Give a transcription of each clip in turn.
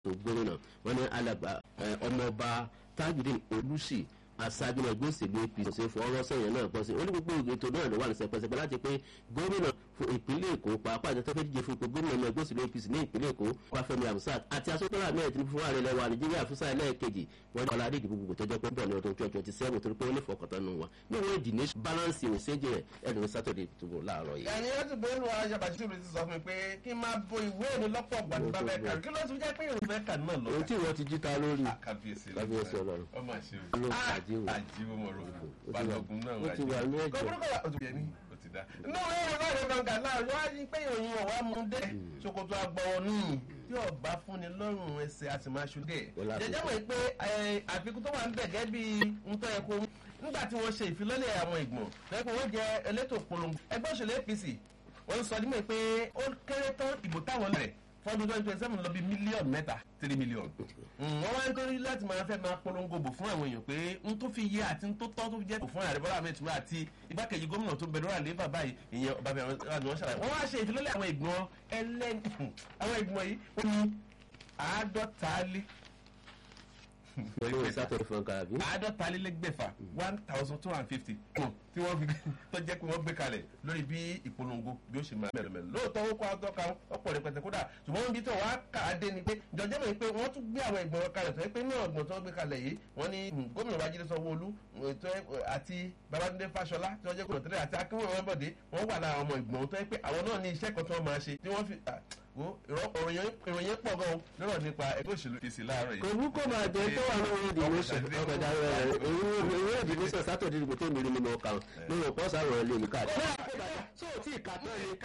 tó gómìnà wọn ní alàgbà ọmọọba tajudeen olùsì aṣáájú ẹgbẹ́ òṣèlú apc ṣe fọwọ́rọ́ sẹ́yìn náà pọ̀ sí ó ní gbogbo ètò náà ló wà ní sẹpẹsẹpẹ láti pé gómìnà fún ìpínlẹ̀ èkó pàápàá àti tọ́fẹ́ díje fún ipò gómìnà ní ẹgbẹ́ òṣèlú apc ní ìpínlẹ̀ èkó wáfẹ́mi amusat àti asọ́tọ́lá mẹ́rin tí fún ààrẹ lẹ́wà nàìjíríà fúnṣà ẹlẹ́ẹ̀kejì wọ́n ní ọ̀làdé ìdìbò gbogbo tọ́jọ́ pé ń bọ̀ ní ọdún twenty twenty seven torí pé ó ní fọkàntán nù wá ní wọ́n ìdí ní balance ìwòsèjì rẹ̀ ẹ̀dùn sátọ̀dẹ̀ tó láàárọ̀ yìí. ẹni ó ti bó lu ayaba tí olùsí sọ fún mi pé kí n máa bo ìwé mi lọ́pọ̀ gbàdúrà bẹ́ẹ̀ kàrí kí ló ti jẹ́ pé ìrùbẹ́ kà náà lọ. ohun tí ìwọ ti jí ta lórí kábíyèsí kábíyèsí ọlọ́run ọmọ àṣẹ ló ń àjíwò àjíwò mọ̀ rò balógun náà ó ti wà ní ẹ̀jẹ̀ kọ́kọ́rọ́ kọ́ ọ̀tún yẹn ní ó ti dá. inú ìwé ìwé ìwé gbọ̀ngàn náà yóò wá ní pé ìròyìn ọ̀wá mú dé ṣòkòtò àgbọ̀wọ̀ níyì tí ọba fúnni lọ́rùn ẹsẹ̀ àti máa ṣùgẹ̀. jẹjẹ mọ̀ pé àfikún tó wà ń bẹ̀ gẹ́ bí ntọ́ yẹ kó nígbà tí wọ́n ṣe ìfilọ́lẹ̀ àwọn ìgbọ̀n lẹ́kọ̀ọ́ wọ́n jẹ elétò polongo ẹgbẹ́ òṣèlú apc wọ́n sọ nímọ̀ pé ó kéré tán ìbò táwọn lẹ̀ fọdún twenty twenty seven lọ bí mílíọ̀nù mẹ́ta three million. wọ́n wá ń torí láti máa fẹ́ máa polongo bò fún àwọn èèyàn pé n tó fi yé àti n tó tọ́ tó fi jẹ́ bò fún ààrẹ bọ́lá ahmed tinubu àti igbákejì gómìnà tó bẹ̀rẹ̀ àlẹ́ bàbá yìí ìyẹn ọba bẹ̀rẹ̀ ni wọ́n ṣàlàyé. wọ́n wá ṣe ìfilọ́lẹ̀ àwọn ìgbọ̀n ẹlẹ́ni àwọn ìgbọ̀n yìí ó ní àádọ́ta lé olórí sátọ̀dẹ̀ fún ọkà àbí. àádọ́ta lé lẹ́gbẹ̀fà one thousand two hundred fifty tí wọ́n fi tó jẹ́ pé wọ́n gbé kalẹ̀ lórí bí ìpolongo bí ó ṣe máa mẹ́lẹ̀mẹ́lẹ̀ lóòótọ́ ó kọ́ àtọ́ka ọ̀pọ̀ rẹpẹtẹ kódà ṣùgbọ́n níbi tó wàá kà á dé ni pé jọjọ́ mọ̀ pé wọ́n tún gbé àwọn ìgbọ̀n kalẹ̀ tó yẹ pé náà ọ̀gbọ̀n tó gbé kalẹ̀ yìí wọ́n ní gómìnà babájídé sanwó-olú àti babájídé fáṣọlá tí wọ́n jẹ́ gómìnà tẹ́lẹ̀ àti akínwó wọn bọ̀dé wọ́n wà lára ọmọ ìgbọ̀n tó yẹ pé àwọn náà ní iṣẹ́ kan tí wọ́n máa ṣe tí wọ́n fi wo ìròyìn pọ̀ gan lọ́rọ̀ nípa ẹgbẹ́ òṣèlú kìsì láàárọ̀ yìí. kò mú kó máa jẹ tó wà lórí ìdìbòsàn ọkọjà rẹ ìwé ìdìbòsàn sátọ̀dẹ̀ ìdìbò tó mìíràn nínú ọkà lórí ọ̀pọ̀ sàrọ̀ ẹ̀ lè ní káàdì. tó o tí ì kà tán ni ká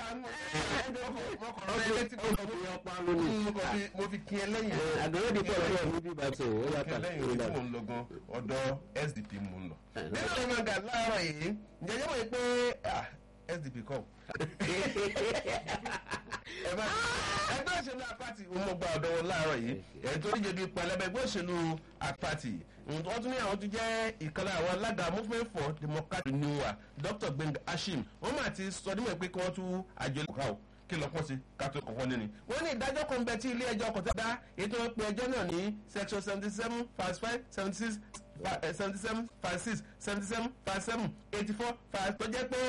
mo fi kí ẹ lẹ́yìn. àgbẹ̀wò di pọ̀ lọ́wọ́ mi bí bàtà ò ó yàtọ̀. lẹ́yìn tí mo ń lọ gan ọ̀dọ̀ sdp mo ń lọ. nínú ìmọ̀ gà láàárọ̀ yìí ǹjẹ́ yẹ́n mọ̀ pé sdp kọ́ ẹgbẹ́ òṣèlú apáti mo gba ọ̀dọ́ wọn láàárọ̀ yìí ẹ̀ tó díje bíi pẹlẹbẹ ẹgbẹ́ òṣèlú apáti wọ́n tún ní àwọn tó jẹ́ ìkànnì àwọn alága movement for democratic renewal dr gbẹ̀ngà ashim wọ́n máa ti sọ nímọ̀ pé kí wọ́n tú àjọ ìlú kàó kí lọ́pọ̀ sí kátó kọ̀ọ̀kan nínú. wọ́n ní ìdájọ́ kan bẹ tí ilé ẹjọ́ kò tẹ́ dá ètò ìpè ẹjọ́ náà ní section seventy seven verse five seventy six seventy seven verse six seventy seven verse seven eighty four verse tó jẹ́ pé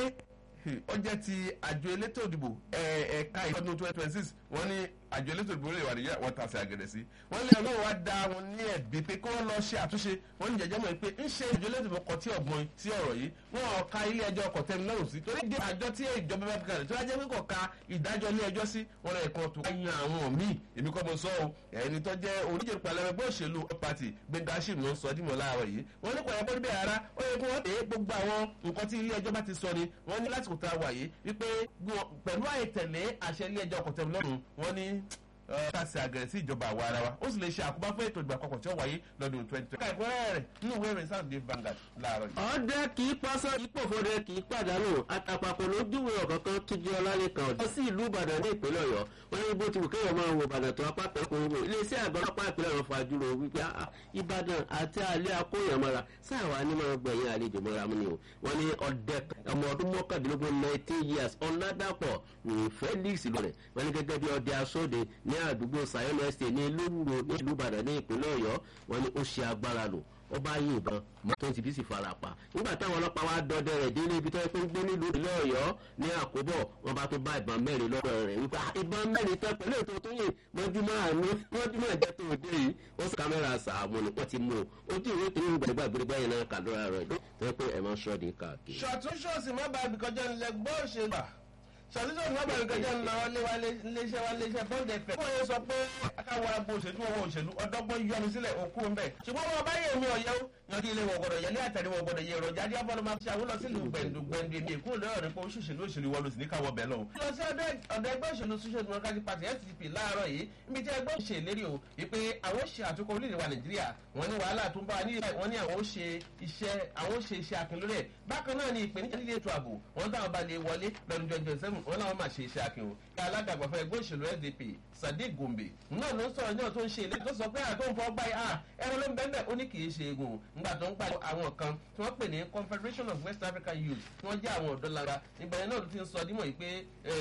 ó jẹ́ ti àjọ elétò ìdìbò ẹ̀ka ìfọdún twenty twenty six wọ́n ní àjọ elétò ìdìbò lè wà ní wọ́n ta sí àgẹ̀dẹ̀ sí. wọ́n lé ọlọ́run wá da wọn ní ẹ̀bí pé kí wọ́n lọ ṣe àtúnṣe wọ́n ní jẹjẹ́ mọ̀ pé ń ṣe àjọ elétò ìdìbò kọ tí ọ̀gbọ́n sí ọ̀rọ̀ yìí wọ́n ò ka ilé ẹjọ́ ọkọ̀ tẹ́mi lọ́rùn sí torí dé àjọ tí ìjọba bá fi kalẹ̀ tó wá jẹ́ pé kò ka ìdájọ́ ilé ẹjọ́ sí wọn lọ ẹ̀kan tó yan àwọn míì èmi kọ́ mo sọ ọ́ ẹni tó jẹ́ oníjẹ pàlẹ́ ẹgbẹ́ òṣèlú pàtì gbẹngàṣìm ló ń sọ dímọ̀ láàárọ̀ yìí wọ́n ní kò yẹ kó níbẹ̀ ara ó yẹ kó wọ́n tẹ̀ gbogbo àwọn nǹkan tí ilé ẹjọ́ bá ti sọ ni wọ́n ní lásìkò tá a wà yìí wípé pẹ̀lú àìtẹ̀lé àṣẹ ilé ẹjọ́ ọkọ̀ tẹ̀mí lọ́rùn wọ́n ní káàsì àgẹ̀rẹ̀ sí ìjọba àwa ara wa ó sì lè ṣe àkóbá fún ètò ìgbà àkọ́kọ́ tí ó wáyé lọ́dún twenty twenty. ká ìpínlẹ̀ rẹ̀ nínú ìwé ìrìn sáà dé Vanguard láàárọ̀ yìí. ọdẹ kì í pásọ ìpòfòdẹ kì í pàdánù àtàpàpọ̀ lójúwe ọ̀kọ̀ọ̀kan tó jẹ́ ọlálẹ́kan ọ̀dọ́ sí ìlú Ìbàdàn ní ìpínlẹ̀ Ọ̀yọ́ wọn ní bó ti wù kéèyàn máa wo Ìbàdàn tó apá kan kò wò iléeṣẹ́ àgbà ọlọ́pàá ìpínlẹ̀ Ọ̀yọ́ fàájúrò wípé Ìbàdàn àti alẹ́ akóyàn mọ́ra sáàwá ní máa gbẹ̀yìn àlejò mọ́ra mú ni o wọn ní ọdẹ ọmọ ọdún mọ́kàndínlógún nineteen years ọ̀nàdàpọ̀ Felix lọ́rẹ̀ wọn ní gẹ́gẹ́ bí ọdẹ asóde ní àdúgbò Sayọ́nù estate ní lówùrò ní ìlú Ìbàdàn ní ìpínlẹ̀ Ọ̀yọ́ wọn ní ó ṣe agbára lò ó bá yìnbọn mọ́tò ti bí sì fara pa nígbà táwọn ọlọ́pàá wá dọdẹ rẹ̀ délé ibi tó yẹ kó ń gbé nílùú ìlú Ọ̀yọ́ ní àkóbọ̀ wọn bá tó bá ìbọn mẹ́rin lọ́dọ̀ rẹ̀ wípé ìbọn mẹ́rin tán pẹ̀lú ètò tó yìn mọ́júmọ́ àánú mọ́júmọ́ ìjẹ́ tó dé yìí ó sì kámẹ́rà sàmù ni wọ́n ti mú o ojú ìwé tó ń gbàgbà gbẹgbẹ yẹn náà kà lóra rẹ̀ tó yẹ pé ẹ̀ máa ń ṣọ́ọ̀dì káàkiri. ṣàtúnṣọ́ọ̀sì má bàa bìkọjá ńlẹ̀ gbọ́ òṣèlú sọ̀títọ̀ ní ọ̀bẹ̀rẹ̀ kẹjọ ń lọ iléeṣẹ́ wa iléeṣẹ́ bọ́ǹdì ẹ̀fẹ̀. wọ́n yẹ sọ pé akáwọ̀ agbo òṣèlú wọn òṣèlú ọ̀dọ́gbọ́n yọnu sílẹ̀ òkú ń bẹ̀. ṣùgbọ́n wọn bá yẹ omi ọ̀yẹ́ o yanjú ilé wọn gbọdọ̀ yẹlé àtẹ̀lé wọn gbọdọ̀ yẹ èròjà adé abọ́lọ́ máa ṣe àwọn lọ sílùú gbẹ̀ndù gbẹ̀ndù èmi èkó lọ́rọ̀ nípa òṣèlú òṣèlú wọn ló sì ní káwọ́ bẹ̀ lọ́wọ́. lọ sí ọ̀dọ̀ ẹgbẹ́ òṣèlú social democratic party sdp láàárọ̀ yìí níbi tí ẹgbẹ́ òṣèlú lérí o wípé àwọn ṣe àtúnkọ orílẹ̀-èdè wa nàìjíríà wọ́n ní wàhálà tó ń bá wa ní wọ́n ní àwọn ó ṣe iṣẹ́ àwọn ó ṣe iṣẹ́ akin lórí ẹ̀ bákan náà ni ìpèníjà líle ètò ààbò wọ́n táwọn bá lè wọlé lọ́dún twenty twenty seven wọ́n láwọn máa ṣe iṣẹ́ akin o kí alága àgbàfẹ́ ẹgbẹ́ òṣèlú sdp sadiq gombe náà ló ń sọ̀rọ̀ náà tó ń ṣe ilé tó sọ pé àtó ń fọ́ gbá yà ẹran ló ń bẹ́ẹ̀ ó ní kì í ṣe egun ńgbà tó ń pa àwọn kan tí wọ́n pè ní confederation of west african youth tí wọ́n jẹ́ àwọn ọ̀dọ́ lára ìgbà yẹn náà ló ti ń sọ dímọ̀ yìí pé